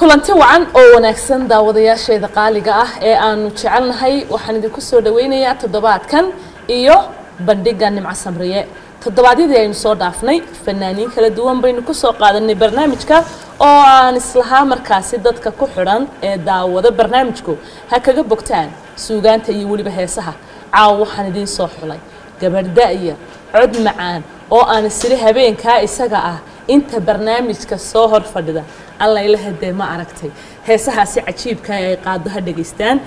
kulanti wacan oo wanaagsan daawadayaasheeda qaaliga ah ee aanu jecelnahay waxaan idinku soo dhaweynayaa toddobaadkan iyo bandhiga nimco samriye toddobaadyadii aynu soo dhaafnay fanaaniin kala duwan baynu kusoo qaadanay barnaamijka oo aan islahaa markaasi dadka ku xidhan ee daawado barnaamijku ha kaga bogtaan suugaanta iyo weliba heesaha caawa waxaan idiin soo xulay gabadh da'ya cod macaan oo aan isiri habeenkaa isaga ah inta barnaamijka soo hor fadhida allayla hadee ma aragtay heesahaasi cajiibka ay qaado ha dhegaystaan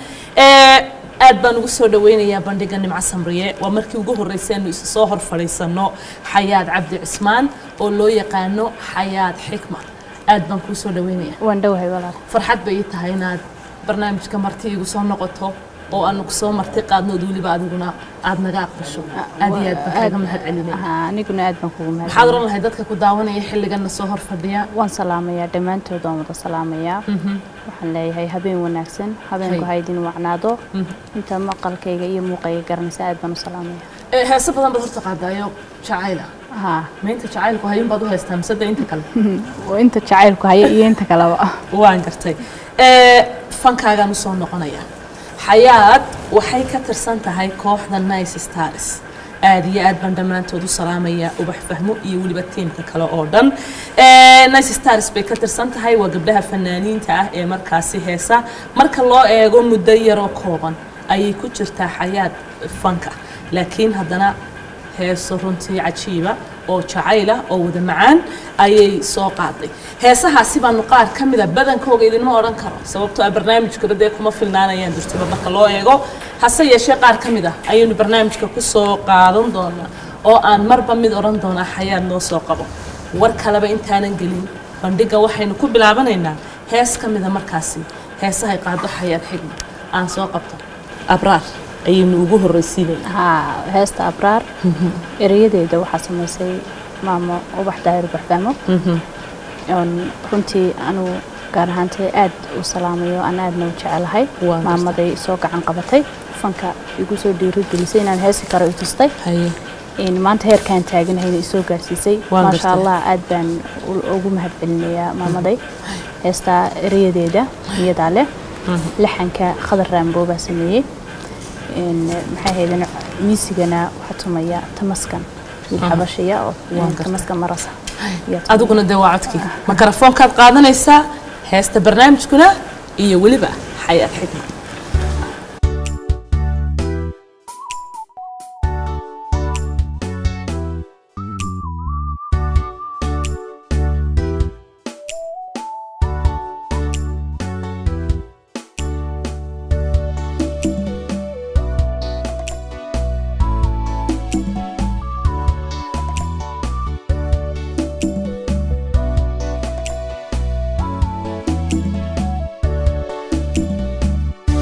aad baan ugu soo dhaweynayaa bandhiga nimco samriye waa markii ugu horreysay aanu isa soo hor fadhiisano xayaad cabdi cismaan oo loo yaqaano xayaad xikma aad baan kuu soo dhaweynaya waan dhowahay walaal farxad bay ii tahay inaad barnaamijka marti igu soo noqoto oo aanu kusoo marti qaadnood weliba adiguna aad naga aqbasho aad iyo aad baan kaaga mahad celinaya Haa, aniguna aad baan kugu mahad maxaad oran lahay dadka ku daawanaya xilligana soo hor fadhiya waan salaamayaa dhammaantood waan wada salaamayaa waxaan leeyahay habeen wanaagsan habeenku Hay. ha idin wacnaado inta maqalkayga iyo muuqayga garanaysa aad baan u salaamaya Ee, heeso badan baad horta qaadaayo jacayla haa ma inta jacaylku hayun baad u haystaa mise de inta kale oo inta jacaylku haya iyo inta kaleba waan gartay Ee, fankaagaan usoo noqonaya xayaad waxay ka tirsan tahay kooxda nice stars aad iyo aad baan dhammaantood u salaamaya ubax fahmo iyo weliba tiimka kale oo dhan Ee, nice stars bay ka tirsan tahay waa gabdhaha fanaaniinta ah ee markaasi heesa marka loo eego muddo yaroo kooban ayay ku jirtaa xayaad fanka laakiin haddana heeso runtii cajiiba oo jacayla oo wada macaan ayay soo qaaday heesahaasi baanu qaar ka mida badankooga idinma odhan karo sababtoo ah barnaamijkuba dee kuma filnaanayaan durtuba marka loo eego hase yeeshee qaar ka mid ah ayaynu barnaamijka ku soo qaadan doonaa oo aan marba mid odhan doonaa xayaad noo soo qabo war kaleba intaanan gelin bandhiga waxaynu ku bilaabanaynaa hees ka mida markaasi heesahay qaado xayaad xigma aan soo qabto abraar ayaynu ugu horreysiinaynaa haa heesta abraar erayadeeda waxaa samaysay maamo ubax daahir ubax fahmo oon runtii anugu gaar ahaantay aad u salaamayo aan aadna u jecelahay Waa gartay. maamaday soo gacan qabatay fanka igu soo dhiirigelisay inaan heesi karo i tustay haye in maanta heerkaan taaganahayna isoo gaarsiisay Waan maasha gartay. allah aad baan u- ugu mahad celinayaa maamaday heestaa erayadeeda iyadaa leh laxanka khadar raamboo baa sameeyey In, maxay ahaydeen miisigana waxaa tumaya tamaskan wiil xabashaya oo Waan gartay. tamaskan marasa ayaa tumaya. adiguna dee waa codkii makarafoonkaad qaadanaysaa heesta barnaamijkuna iyo weliba xayaad xikma Thank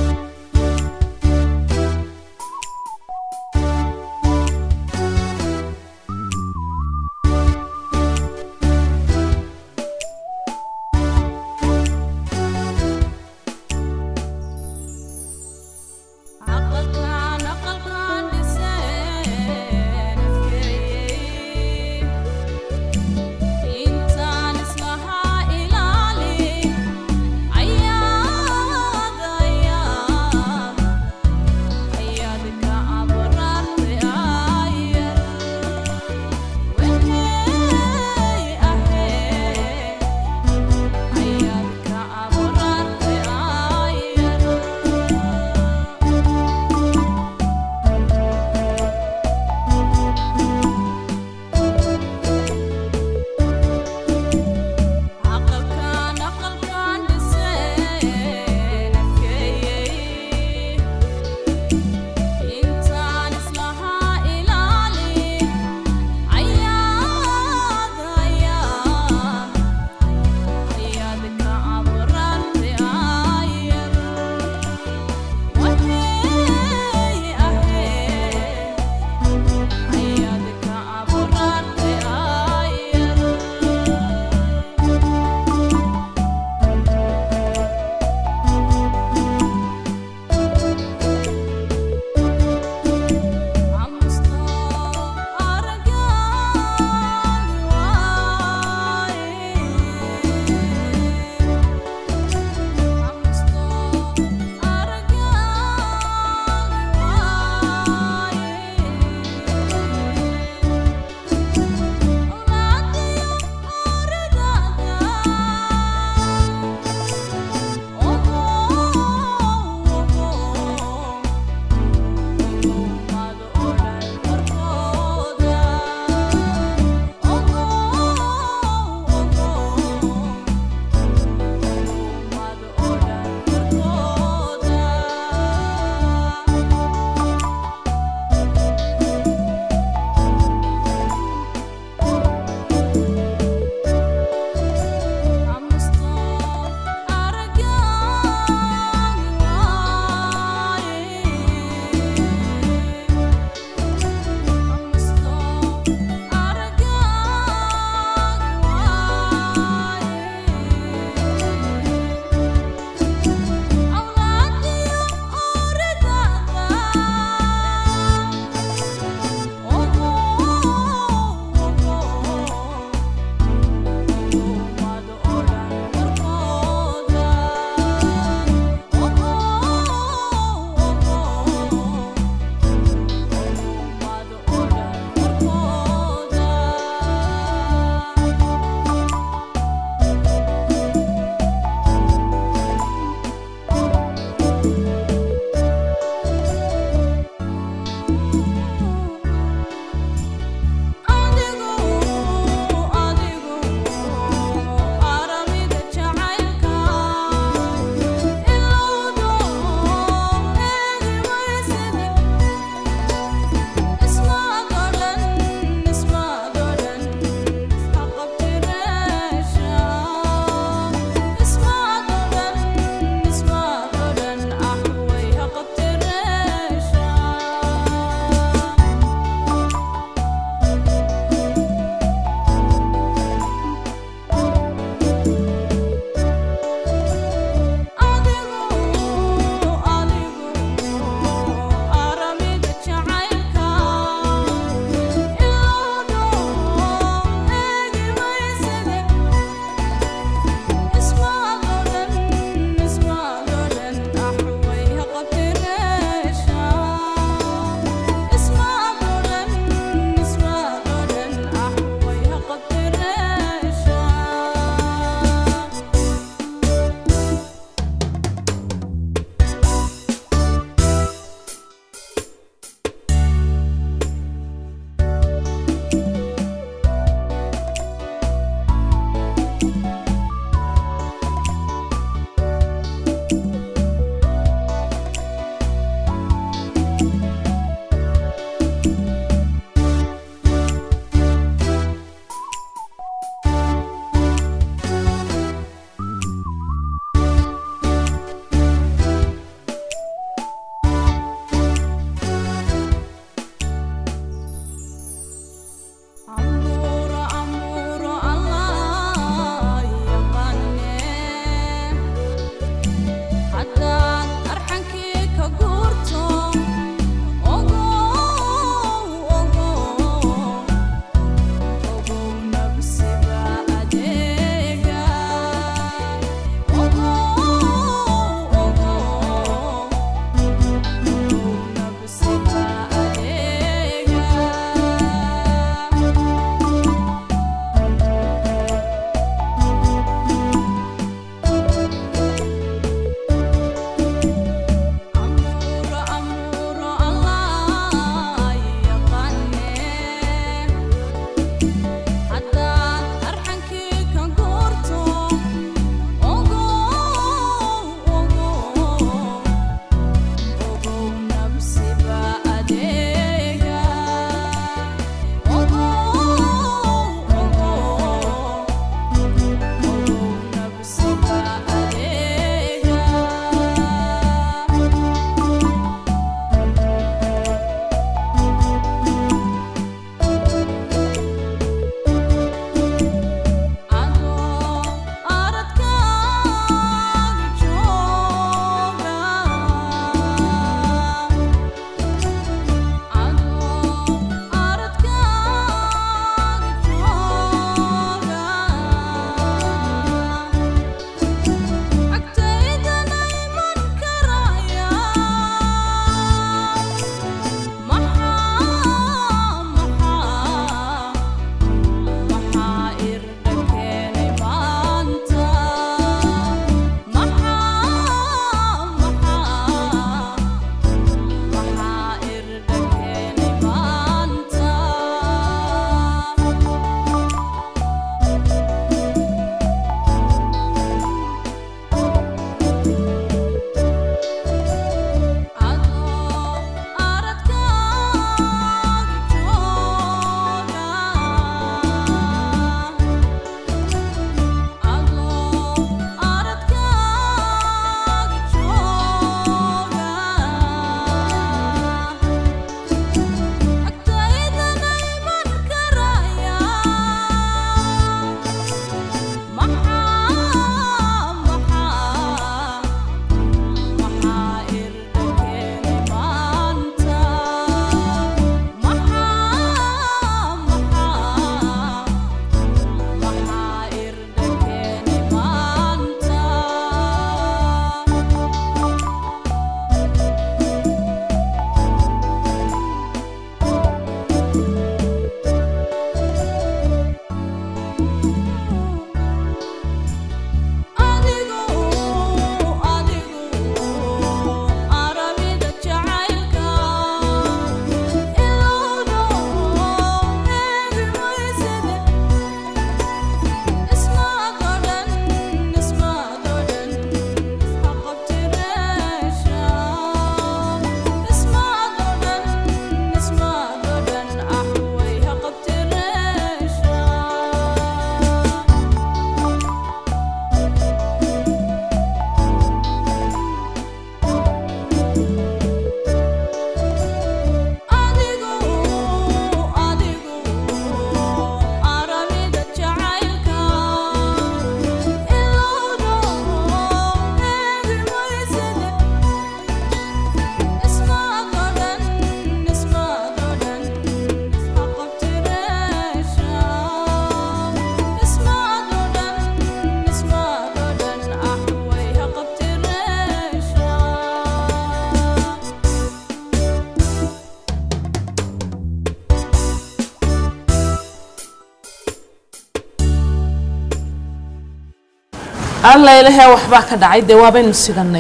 allaylahee waxbaa ka dhacay dee waabaynu siganay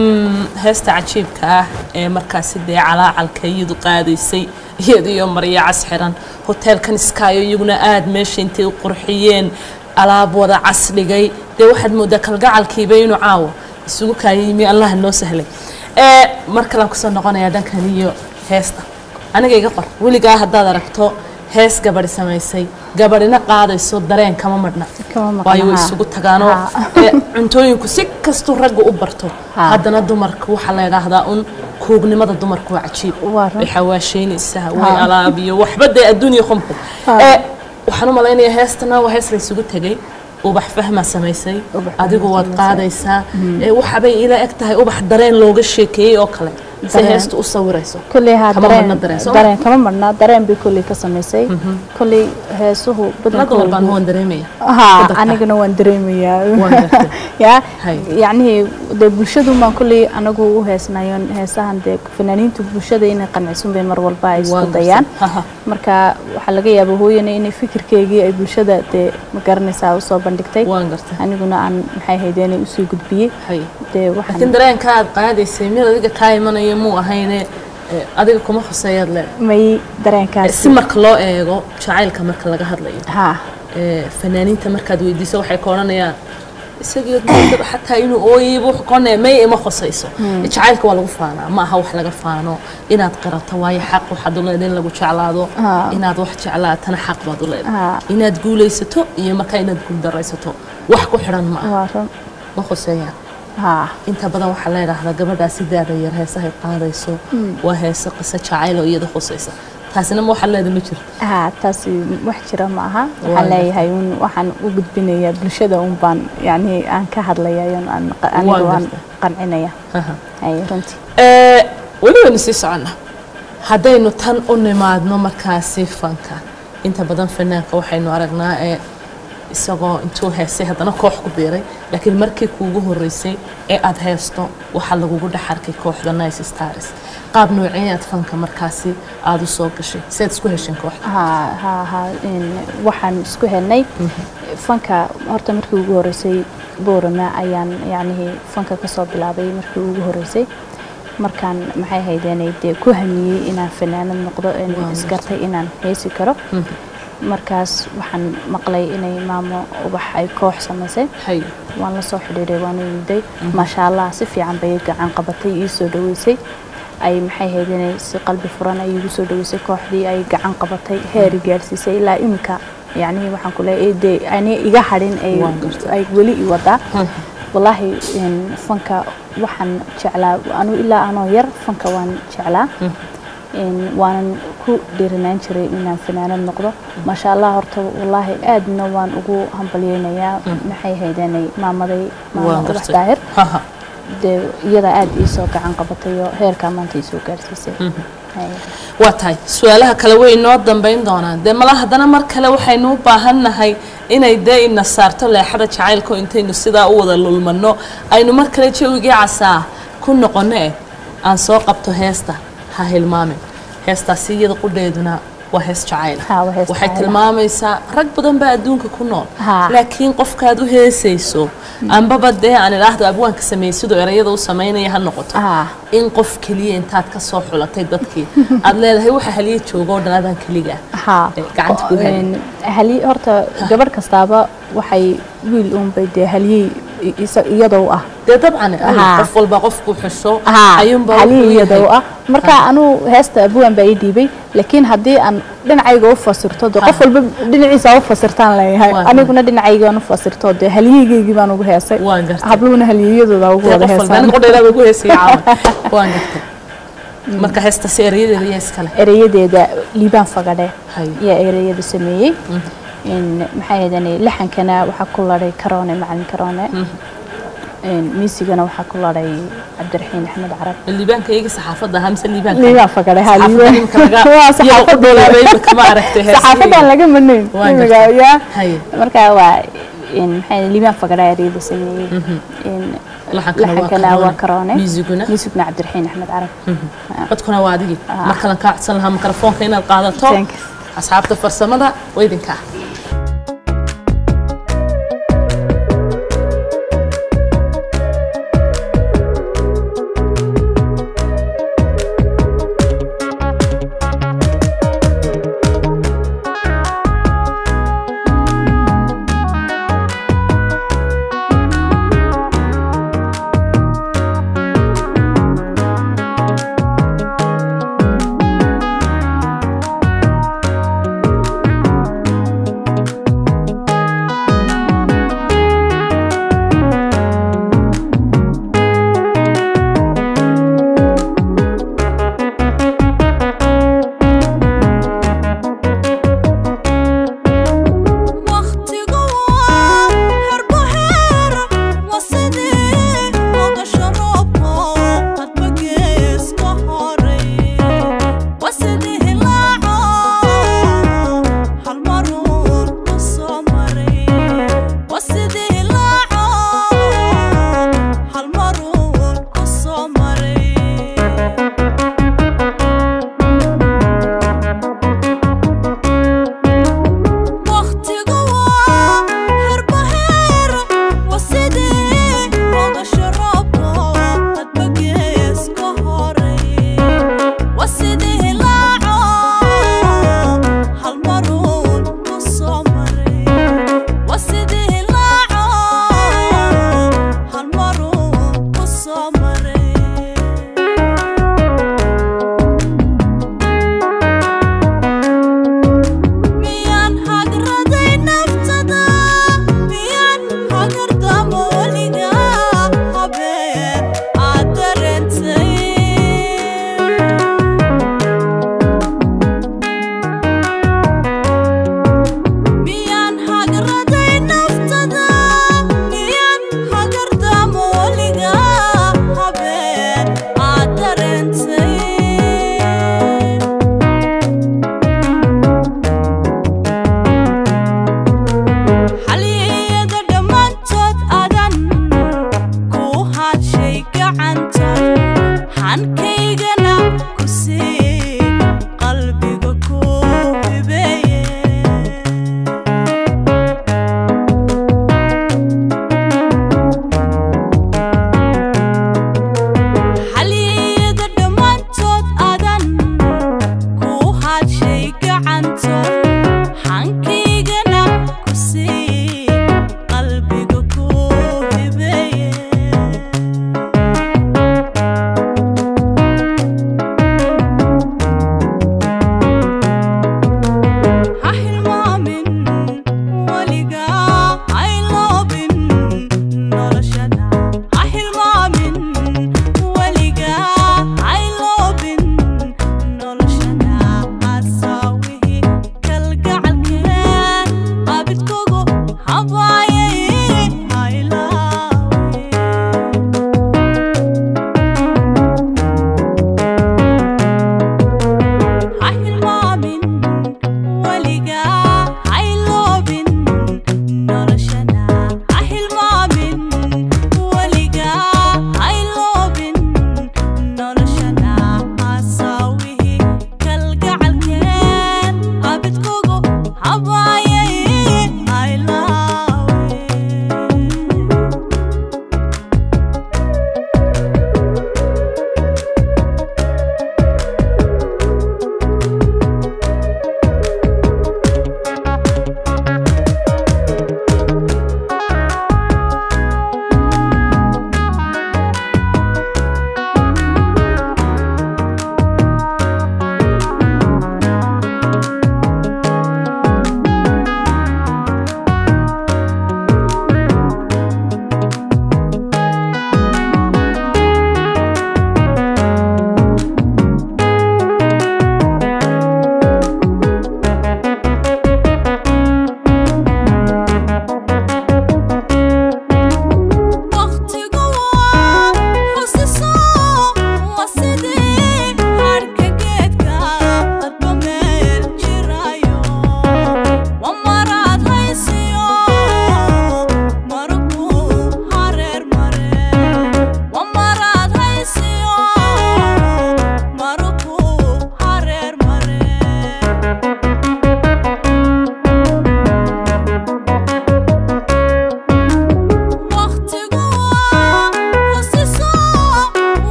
heesta cajiibka ah ee markaasi dee calaacalka iyadu qaadaysay iyada iyo maryo cas xiran hoteelkan iskaayo iyaguna aada meesha intay u qurxiyeen alaab wada casdhigay dee waxaad moodaa kalgacalkiiba inuu caawo isugu kaaya yimi allah noo sahlay mar kalean kusoo noqonayaa dhankan iyo heesta aniga iga qor weligaa haddaad aragto hees gabadhi samaysay gabadhina qaadayso dareen kama madhna waayo way isugu tagaanoo cuntooyinku si kastuu ragga u barto haddana dumarka waxaa la yidhaahdaa un kuugnimada dumarku waa cajiib way xawaasheynaysaa way alaabiyo waxba dee adduuniya khumku waxaan u malaynayaa heestana waa hees la isugu tegay ubax fahmaa samaysay adigu waad qaadaysaa waxabay ila eg tahay ubax dareen looga sheekeeyey oo kale se heesta u sawirayso kulley haa dareen dareen kama marna dareen bay kulley ka samaysay kulley heesuhu nadumar baan waan dareemaya haa anigana waan dareemayaa ya yacnihii dee bulshadun baan kulley anagu u heesnayo heesahan dee fanaaniintu bulshada inay qancisun bay mar walba ay isku dayaan marka waxaa laga yaaba hooyana inay fikirkeygii ay bulshada dee ma garanaysaa usoo bandhigtay aniguna aan maxay haydeenay usoo gudbiyey dee laakiin dareenka aad qaadaysay mid adiga kaa imanaya muu ahayne adiga kuma khuseeyaad leedahay may dareenkaas si marka loo eego jacaylka marka laga hadlayo haa fanaaniinta markaad weydiiso waxay ka odhanayaan isagii xataa inuu ooyayba wuxuu ka odhanaya may ima khusayso jacaylka waa lagu faanaa ma aha wax laga faano inaad qirato waayo xaq waxaad u leedahay in lagu jeclaado inaad wax jeclaatana xaq baad u leedahay inaad guulaysato iyo markaa inaad guuldaraysato wax ku xidhan ma aha ma khuseeyaan inta badan waxaa la yidhaahdaa gabadhaa sidaada yar heesahay qaadayso waa heese qiso jacayl oo iyada khusaysa taasina ma waxaad leeda ma jirto haa taasi wax jira ma aha waxaan leeyahay un waxaan u gudbinayaa bulshada un baan yacni aan ka hadlayayo anigu aan qancinaya hay runtii weli waynu sii soconnaa haddaynu tan u nimaadno markaasi fanka inta badan fanaanka waxaynu aragnaa ee isagoo intuu heestay haddana koox ku biiray laakiin markii kuugu horeysay ee aad heesto waxaa lagugu dhex arkay kooxda nice stars qaab noocee aad fanka markaasi aada u soo gashay si aad isku hesheen kooxda haa haa haa waxaan isku helnay fanka horta markii ugu horeysay boorama ayaan yacnihii fanka kasoo bilaabay markii ugu horeysay markaan maxay haydeenay dee ku hamiyey inaan fanaanad noqdo isgartay inaan heesi karo markaas waxaan maqlay inay maamo ubax ay koox samaysay waan la soo xidhiiray waan u yimiday maasha allah si fiican bay gacan qabatay ii soo dhaweysay ay maxay hayd inay si qalbi furan ay igu soo dhaweysay kooxdii ay gacan qabatay heeri gaadhsiisay ilaa iminka yacnihii waxaan ku leeyahay dee ani iga hadhin ay weli i wadaa wallaahi fanka waxaan jeclaa anu ilaa anoo yar fanka waan jeclaa waanan ku dhiirinaan jiray inaan fanaanad noqdo maasha allah horta wallaahi aadna waan ugu hambalyeynayaa maxay haydeenay maamaday maama ubax daahir dee iyada aada iisoo gacan qabatay oo heerkaa maanta iisoo gaarsiisay waa tahay su-aalaha kale way inoo dambayn doonaan dee mala haddana mar kale waxaynu u baahannahay inay dee ina saarto leexada jacaylko intaynu sidaa u wada lulmanno aynu mar kale jawigii casaa ku noqonno eh aan soo qabto heesta ha hilmaamin heestaasi iyada qudheeduna waa hees jacayl waxay tilmaamaysaa rag badan baa adduunka ku nool laakiin qofkaad u heesayso ambaba dee aan idhaahdo abwaanka sameeyey siduu erayada u samaynaya ha noqoto in qof keliya intaad ka soo xulatay dadkii aad leedahay waxa haliya jooga oo dhan adaan keliga gacanta ku hali horta gabadh kastaaba waxay wiil uunbay dee haliyey iyadoo ah dee dabcan qof walba qofku xusho haliya iyadoo ah marka anuu heesta abwaan baa ii dhiibay laakiin haddii aan dhinacayga u fasirto dee qof walba dhinaciisa u fasirtaan leeyahay aniguna dhinacaygaan u fasirto dee haliyigeygii baan ugu heesay habluhuna haliyadooda ugu wada heesaan marka heestaasi erayadeeda yaa iskale erayadeeda liibaan fagadhe yaa erayada sameeyey maxay ahaydeen laxankana waxaa ku laday karoone macalin karoone miisigana waxaa ku laday cabdiraxiin axmed carab liibaanka iyaga saxaafadda ahaa mise liibaanka liibaan fagare ha saxaafadan laga manayn ya marka waa maxay liibaan fagare eriyada sameeyey laxankana waa karoone miisiguna miisiguna cabdiraxiin axmed carab codkuna waa adigii markalan kaa codsan lahaa mikrofoonka inaad qaadato asxaabta farsamada waa idinkaa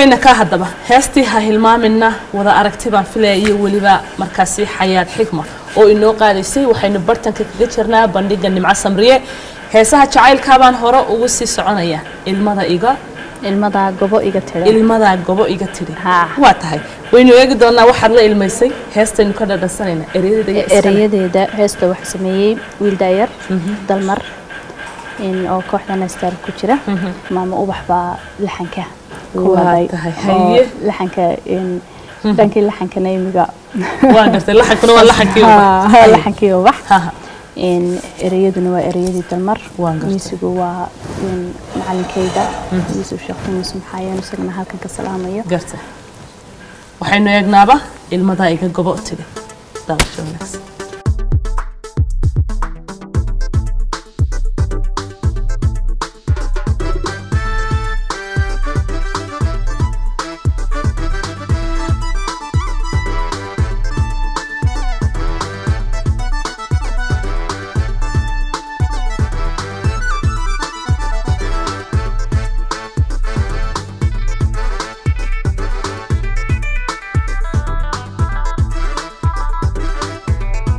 weyna ka haddaba heestii ha hilmaamina wada aragti baan filaya iyo weliba markaasi xayaad xigma oo inoo qaadaysay waxaynu bartanka kaga jirnaa bandhiga nimco samriye heesaha jacaylkaabaan hore ugu sii soconaya ilmada iga ilmadaa gobo iga tira ilmadaa gobo iga tidhi Haa. waa tahay waynu eegi doonaa waxaad la ilmaysay heestaynu ka dhadhansanayna ereyada iyo iskale. erayadeeda heesta waxaa sameeyey wiil daayar dalmar in oo kooxda naystar ku jira maamo ubax baa laxanka ku Waa waday tahay, oo haye. laxanka in dhankii laxankana imiga waa gartay laxankuna waa laxankii Haa, haa, laxankii ubax Ha, ha. in ereyaduna waa ereyadii dalmar Waan gartay. miisigu waa in macalinkayda yuusuf sheekh tumis maxaayan isagana halkan ka salaamayo gartay waxaynu eegnaaba ilmadaa iga gobo tidhi daawasho wanaagsan Ilmada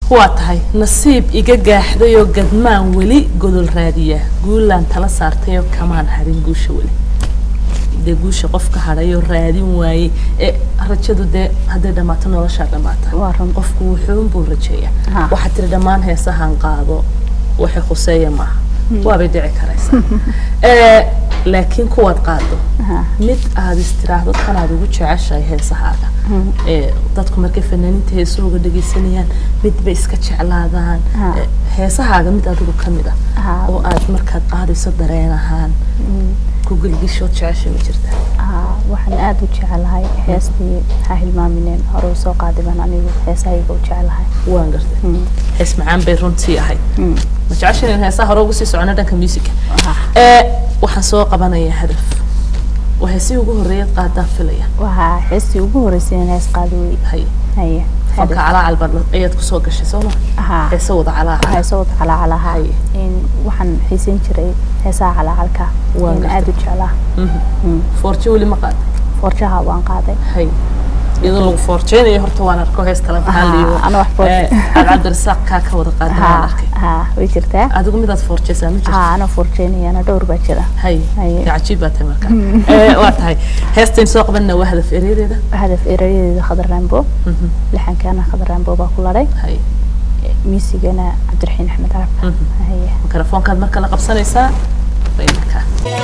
waa tahay nasiib iga gaaxdayoo gadmaan weli godol raadiya guulaan tala saartayoo kamaan hadhin guusha weli dee guusha qofka hadhayoo raadin waayey ee rajadu dee hadday dhammaato noloshaa dhammaata Waa run. qofku wuxuunbuu rajeeya Ha. waxaad tiri dhammaan heesahan qaado waxay khuseeya maaha waabay dhici karaysaa Eh, laakiin kuwaad qaado Ha. mid aad istiraahdo kanaad ugu jeceshahay heesahaaga ee dadku markay fanaaniinta heesahooga dhegaysanayaan midba iska jeclaadaan Ha. Eh, heesahaaga mid adigu ka mid ah Ha. oo aad markaad qaadayso dareen ahaan ku gelgishood jecesha ma jirta Haa, waxaan aad u jecelahay heestii ha hilmaamineen hore u soo qaaday baan anigu heesahayga u jecelahay waan gartay Mm. hees macaan bay runtii ahayd Mm. ma jeceshan in heesaha hore ugu sii socono dhanka musica Ah. ee waxaan soo qabanayaa hadaf waa heesii ugu horreeyad qaadaan filaya waxaa heestii ugu horeysay in hees qaado wey hay haye fanka calaacal baad ayaad kusoo gashay soo ma haa heese wada calaacal heesa wada calaacalaha Haye. in waxaan xiisan jiray heesaha calaacalka Waan in gartay. aad u jeclaa Mhm. Mm. foorjo weli ma qaaday forjaha waan qaaday hay iyadoo lagu foorjeynayo horta waan arko hees kale maxaa Haa, liiyo ana wax foorje- cabdirasaaq kaa ka wada qaadan waan haa arkay haa way jirtaa adigu midaad foorjeysaa ma jirto haa ana forjeynayana dhowr baa jira hay Haye. dee cajiib baa tahay marka Eh, waa tahay heestayn soo qabanna waa hadaf ereyadeeda hadaf erayadeeda khadar raambo lixankaana khadar raambo baa ku laday hay miisigana cabdiraxiin axmed carab Mhm. haye mikrofoonkaad marka la qabsanaysaa bay markaa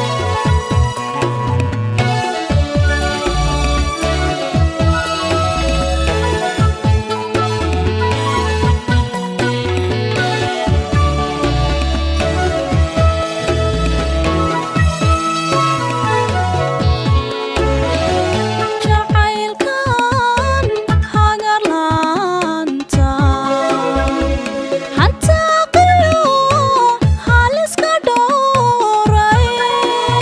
jacaylkan hagarlaanta hantaa qiyo haliska dhooray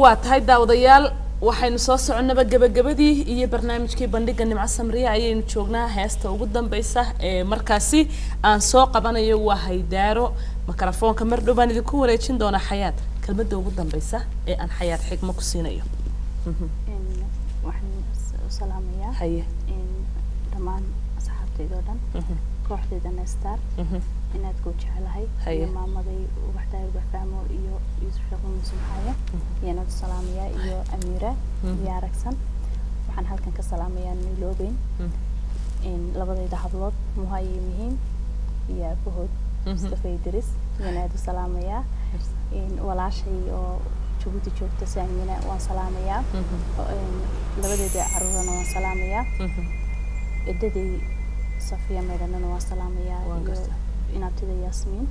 waa tahay daawadayaal waxaynu soo soconnaba gebagabadii iyo barnaamijkii bandhiga nimco samriya ayaynu joognaa heesta ugu dambeysa ee markaasi aan soo qabanayo waa haydaaro mikrofoonka mar dhow baan idinku wareejin doonaa xayaad kelmadda ugu dambeysa ee aan xayaad xigmo ku siinayo waxaan u salaamayaa haye dhammaan asxaabtayda oo dhan kooxdeeda nestar inaad kuu jecelahay Haye. iyo maamaday ubaxdaay ubax fahmo iyo yuusuf sheekh muuse maxaaye iyaanad u salaamayaa iyo amiira iyo aragsan waxaan halkan ka salaamayaa niloobeyn labadayda hablood muha iyo mihiin iyo abahood mustafa idris iyaan aad u salaamayaa walaashay oo jabuuti joogta saamina waan salaamayaa labadeeda caruurana waan salaamayaa edaday safiya meydhanana waan salaamayaa Waan iyo gartaa. inaabtida yaasmiin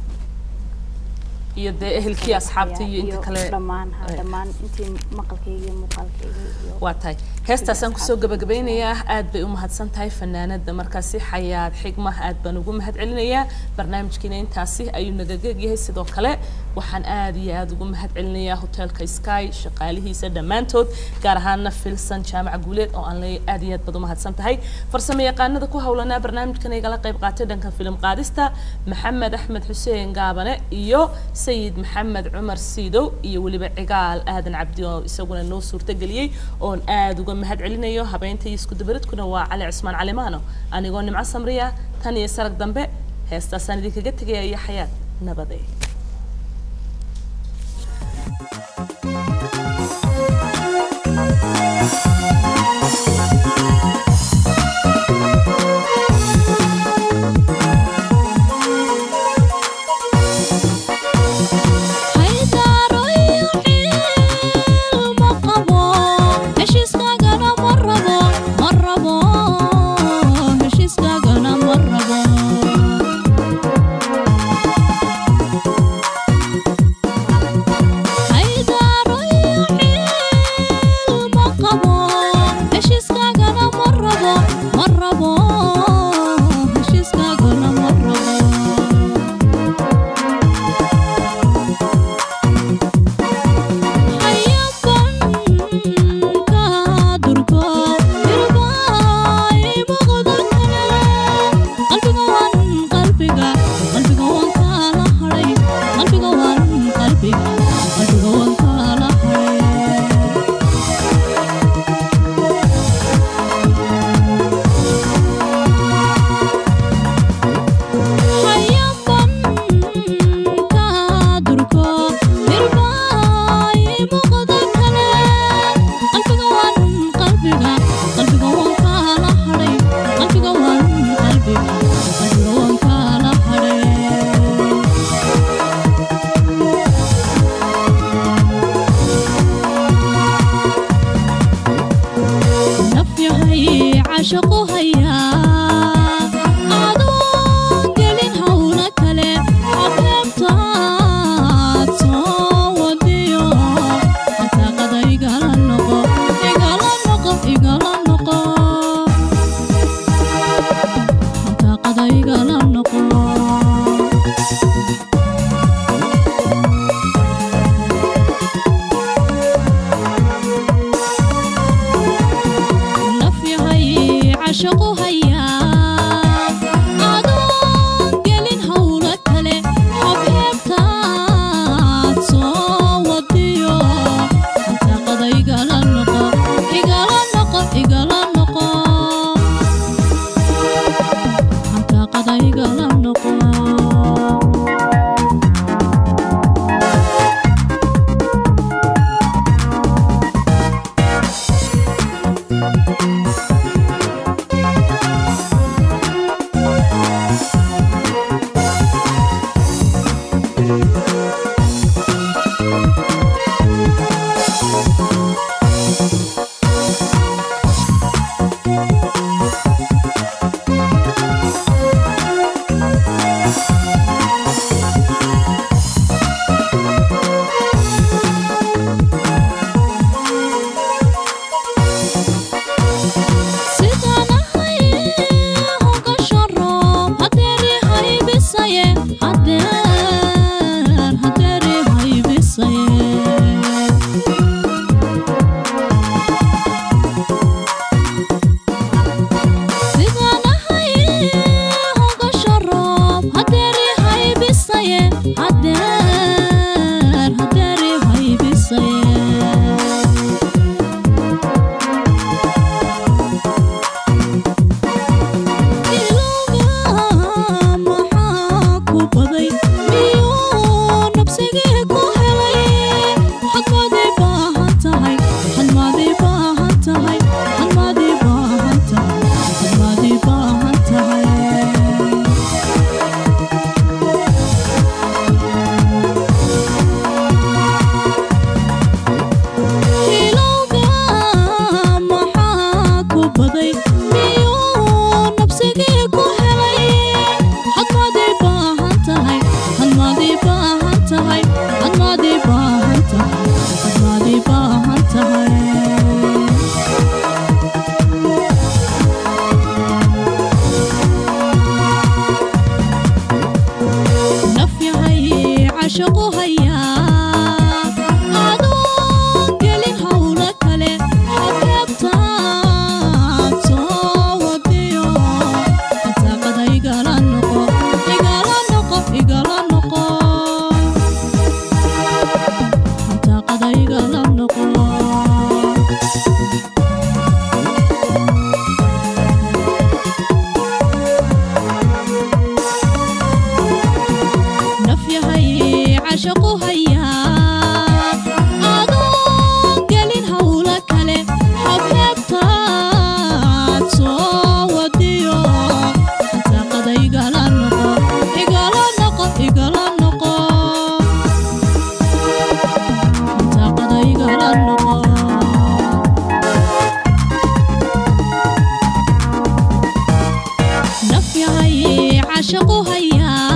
iyo dee ehelkii asxaabtii iyo inta kale dhammaan ha Ay. dhammaan intii maqalkayga iyo muuqaalkayga iyo waa tahay heestaasaan kusoo gabagabeynayaa aad bay u mahadsan tahay fanaanada markaasi xayaad xigma aad baan ugu mahad celinayaa barnaamijkiina intaasi ayuu nagageeg yahay sidoo kale waxaan aad iyo aad ugu mahad celinayaa hoteelka sky shaqaalihiisa dhammaantood gaar ahaana filsan jaamaca guuleed oo aan leeyahay aad iyo aad baad u mahadsan tahay farsamo yaqaanada ku howlanaa barnaamijkan igala qayb qaatay dhanka filim qaadista maxamed axmed xuseen gaabane iyo sayid maxamed cumar siidow iyo weliba cigaal aadan cabdi oo isaguna noo suurtageliyey oon aad uga mahad celinayo habeynta iyo isku dabaridkuna waa cali cismaan calimaano anigoo nimco samriya tan iyo sarag dambe heestaasaan idinkaga tegaya iyo xayaad nabadee haydaaro iyo xiil ma qabo heshiiskaagana ma rabo ma rabo heshiiskaagana ma rabo haydaaro iyo xiil ma qabo heshiiskaagana ma rabo ma rabo heshiiskaagana ma rabo عاشقو هيا adoon gelin hawla kale xabeebtaad soo wadiyo xataaqada igala noqo igala noqo igala noqo xataaqada igala noqo nafyahay cashaqu hayaa adoon gelin hawla kale xabxeebtaad soo wadiyo xataaqada igala noqo igala noqo igala noqo xataaqada igala noqo sidaan ahay hoga sharo hadeeri haybisaye hadeer hadeeri haybisaye caashaqu hayaa